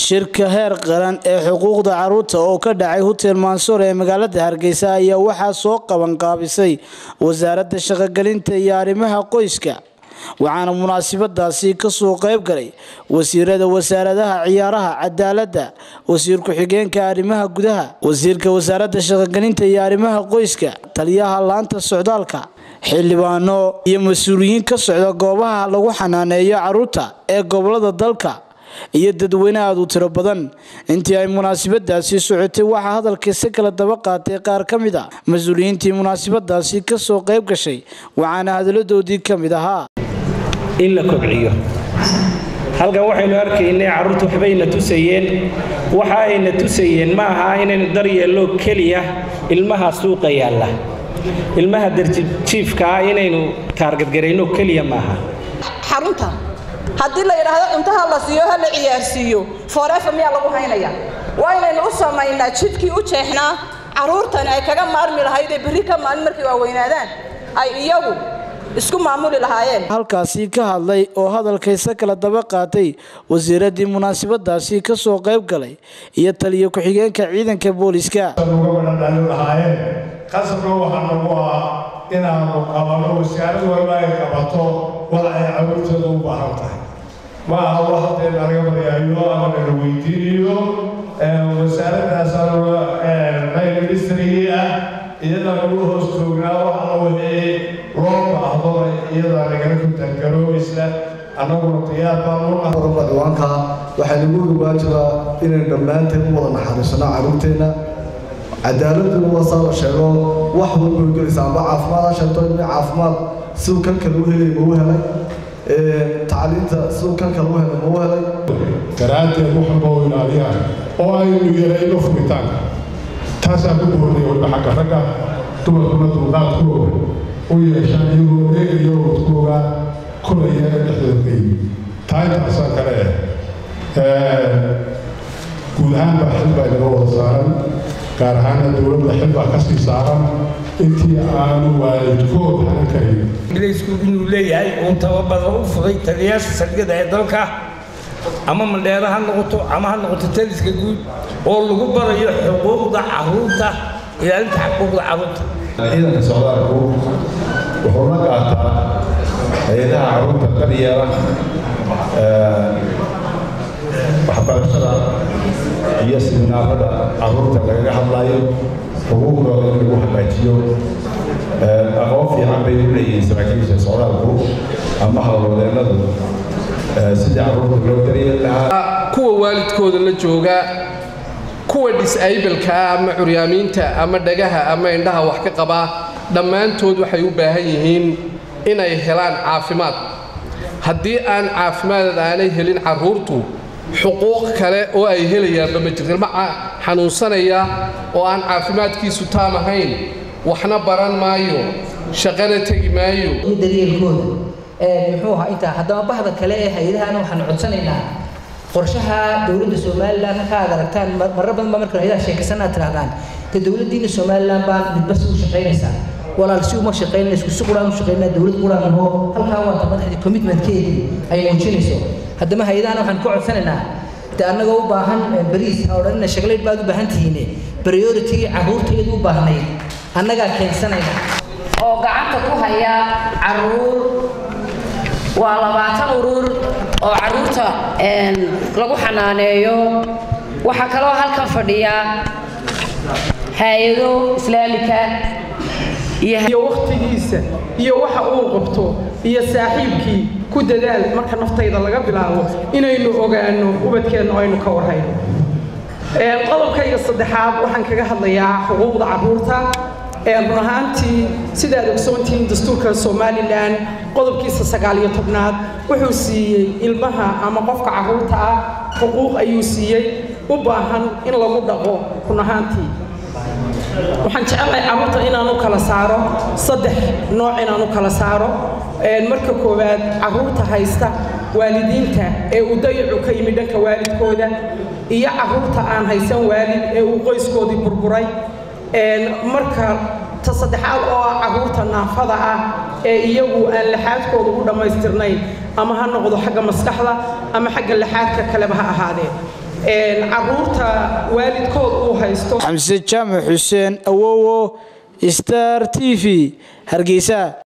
shirka heer qaran ee xuquuqda caruurta oo ka dhacay hotel mansoor ee magaalada hargeysa ayaa waxaa soo qabanqaabisay wasaaradda shaqogelinta iyo arrimaha qoyska waxaana munaasabadaasi kasoo qayb galay wasiirada wasaaradaha ciyaaraha cadaaladda wasiir ku-xigeenka arrimaha gudaha wasiirka wasaaradda shaqogelinta iyo arrimaha qoyska taliyaha laanta socdaalka xildhibaano iyo mas-uuliyiin ka socda goobaha lagu xanaaneeyo caruurta ee gobolada dalka iyo dadweyne aada u tiro badan intii ay munaasabadaasi socotay waxaa hadalkiisa kala daba qaatay qaar ka mid a mas-uuliyiintii munaasabadaasi kasoo qayb gashay waxaana hadaladoodii ka mid ahaa in la kobciyo halkan waxaynu arkaynay carruurta waxbayna tusayeen waxa ayna tusayeen ma aha inaynu daryeello keliya ilmaha suuqa yaalla ilmaha darjiifka ah inaynu taargadgarayno keliya maaha xarunta haddii la yidhaahdo cuntaha la siiyo ha la ciyaarsiiyo forefa miyaa lagu haynaya waa inaynu u samaynaa jidkii u jeexnaa carruurtani ay kaga maarmi lahaydee berri ka maalin markay waaweynaadaan ay iyagu isku maamuli lahaayeen halkaasi ka hadlay oo hadalkaysa kala daba qaatay wasiiradii munaasabadaasi kasoo qayb galay iyo taliyo ku-xigeenka ciidanka booliska lahaayeen qasabka waxaa nagu ah inaanu qabano wasaarad walba ay qabato wax ay caruurteeda u baahan tahay ma aha wax hadee nalaga baryaayo ama nala weydiinayo wasaaraddaas ministrigii ah iyada nagu hoos joognaa waxana wixii loo baahdo iyada nagala kutangaroobaysa annaguna diyaar baanu diiwaanka waxaa nagu waajibaa inaynu dhammaanteen u wada naxariisano caruurteenna cadaaladuna waa saa la sheego wax walba way gelaysaa amba caafimaad ha sheegto in caafimaad siduu kan kale u helay ma u helay tacliinta siduu kan kale u helay ma u helay daraaddeed wax walba u ilaaliyaan oo aynu yarayno furitaanka taasaa ku boornay waliba xagga ragga dumarkuna dulqaadkooga u yeeshaan iyagoo eegayo wadkooga kulaya dhexdooda ka yimi taa intaasaan kale eh guud ahaan baa xil baa inaga wada saaran gaar ahaana dowladda xil baa ka sii saaran intii aanu waalidkood hanan karin ingiriisku inuu leeyahay uu tababadan u fuday taliyayaasha saldhigyada ee dalka ama mandheero ha noqoto ama ha noqoto taliska guud oo lagu barayo xuquuqda caruurta ilaalinta xuquuqda caruurta ciidanka socdaalku wuxuu la qaataa hay-adaha caruurta daryeela waxbarashada iyo siminaarada caruurta lagaga hadlayo xuquuqdooda in lagu hagaajiyo aqoon fiican bay u leeyihiin saraakiisha socdaalku ama howlwadeennadu sidii caruurta loo daryeeli lahaa kuwa waalidkooda la jooga kuwa disableka ama curyaamiinta ama dhagaha ama indhaha wax ka qabaa dhammaantood waxay u baahan yihiin inay helaan caafimaad haddii aan caafimaad aanay helin carruurtu xuquuq kale oo ay helayaanba ma jirto ilma xanuunsanaya oo aan caafimaadkiisu taam ahayn waxna baran maayo shaqana tegi maayo daryeelkooda muxuu ahaa intaa haddaba bahda kale ee hay-adahana waxaan codsanaynaa qorshaha dowladda somalilan halka aad aragtaan marar badan baa marka hay-adaha sheekaysan aad tirahdaan dee dowladdiina somalilan baan midba si u shaqaynaysaa walaal si uma shaqaynayna isku si quraan u shaqaynaa dowlad quraan aho halkaa waata madaxdii commitmentkeedii ay muujinayso haddaba hay-adahana waxaan ku codsanaynaa de annagoo u baahan bariis ha odhanina shaglayd baad u baahan tihiine priority carruurtayadu u baahnayd annagaa keensanayna oo gacanta ku haya carruur waa labaatan urur oo carruurta lagu xanaaneeyo waxaa kaloo halkan fadhiya hay-ado islaamika iyo wakhtigiisa iyo waxa uu qabto iyo saaxiibkii ku dadaal marka naftayda laga bilaabo inaynu ogaanno ubadkeenna aynu ka warhayno qodobkayga saddexaad waxaan kaga hadlayaa xuquuqda carruurta run ahaantii sidaad ogsoontihiin dastuurka somalilan qodobkiisa sagaaliyo tobnaad wuxuu siiyey ilmaha ama qofka carruurta ah xuquuq ayuu siiyey u baahan in lagu dhaqo run ahaantii waxaan jecelahay carruurta inaan u kala saaro saddex nooc inaan u kala saaro marka koowaad carruurta haysta waalidiinta ee uu dayacu ka yimi dhanka waalidkooda iyo carruurta aan haysan waalid ee uu qoyskoodii burburay marka ta saddexaad oo ah carruurta naafada ah ee iyagu aan laxaadkooda u dhammaystirnayn ama ha noqdo xagga maskaxda ama xagga laxaadka kaleba ha ahaadee caruurta waalidkood uu haysto xamse jaamac xuseen awowo star t v hargeysa